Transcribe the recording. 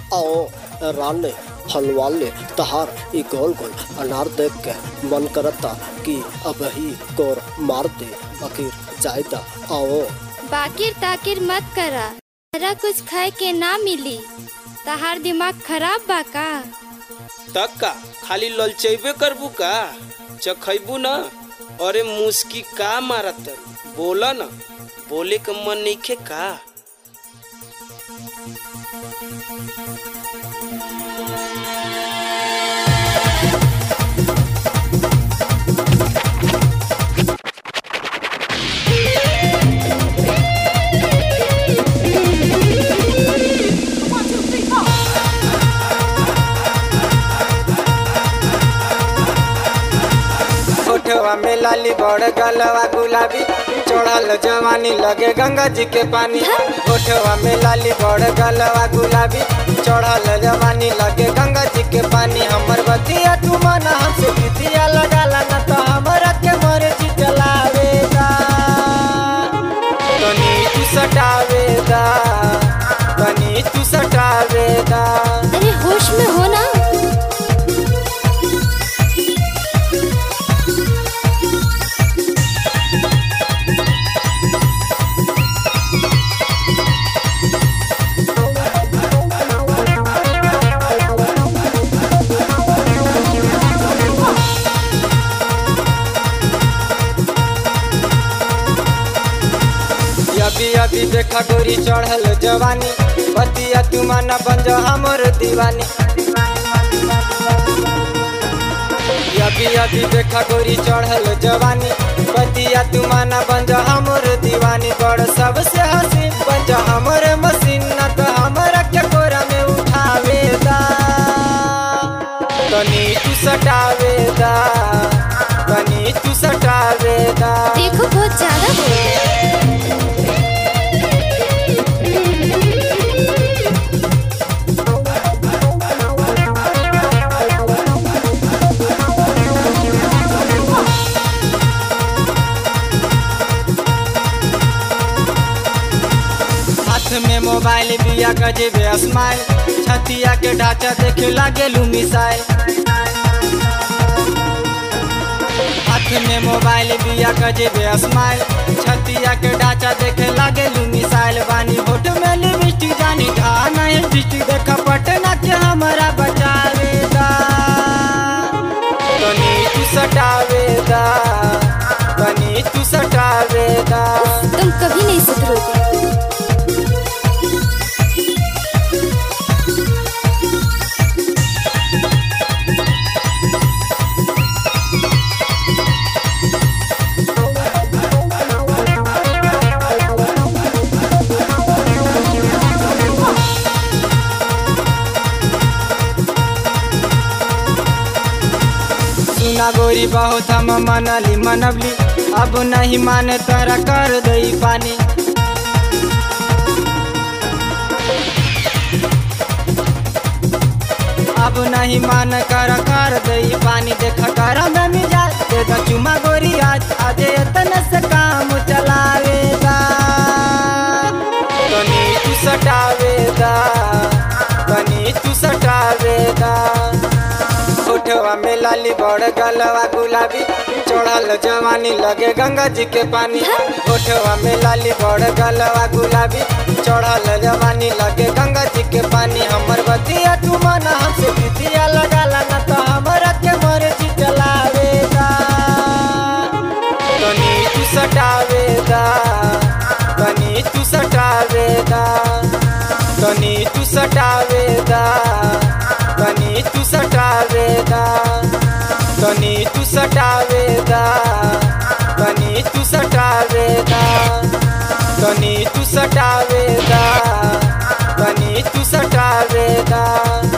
आओ राने फल वाले तहार ई गोल गोल अनार देख के मन करता कि अब ही कोर मार दे आखिर जायदा आओ बाकिर ताकिर मत करा तहरा कुछ खाए के ना मिली तहार दिमाग खराब बा का तक का खाली ललचेबे करबू का चखैबू न अरे मुस्की का मारत बोला न बोले के मन नइखे का होठवा में लाली बड़ गलवा गुलाबी चढ़ल जवानी लगे गंगा जी के पानी होठवा में लाली बड़ गलवा गुलाबी चढ़ल जवानी लगे गंगा जी के पानी हमर बतिया तू मन हमसे बितिया लगाला न तो हमरा के मर्जी चलावेदा तनी तू सटावेदा तनी तू सटावेदा अरे होश में हो ना अभी अभी देखा गोरी चढ़ल जवानी बतिया तू माना बन जा हमर दीवानी अभी अभी देखा गोरी चढ़ल जवानी बतिया तू माना बन जा हमर दीवानी बड़ सबसे हसीन बन जा हमर मशीन न तो हमरा के कोरा में उठावेदा तनी तू सटावेदा तनी तू सटावेदा देखो बहुत ज्यादा हो गया हाथ में मोबाइल बिया गजेबे स्माइल छतिया के ढांचा देखे लागे लू मिसाइल हाथ में मोबाइल बिया गजेबे स्माइल छतिया के ढांचा देखे लागे लू मिसाइल बानी होठ में लिपस्टिक जानी ढा नहीं डिस्ट्रिक्ट देखा पटना के हमारा बचावेदा तनी तू सटावेदा तनी तू सटावेदा तुम कभी नहीं सुधरोगे सुना गोरी बहुत हम मनली मनबली अब नहीं माने तोरा कर दई पानी अब नहीं मान कर कर दई पानी देख कर में मिजाज दे दा चुमा गोरी आज आज तन से काम चलावेदा तनी तू सटावेदा तनी तू सटावेदा होठवा में लाली बड़ गलवा गुलाबी चढ़ल जवानी लगे गंगा जी के पानी होठवा में लाली बड़ गलवा गुलाबी चढ़ल जवानी लगे गंगा जी के पानी हमर बतिया तू मन हमसे बितिया लगाला न तो हमरा के मर्जी चलावेदा तनी तू सटावेदा तनी तू सटावेदा तनी तू सटावेदा तनी तू सटावेदा तनी तू सटावेदा तनी तू सटावेदा तनी तू सटावेदा तनी तू सटावेदा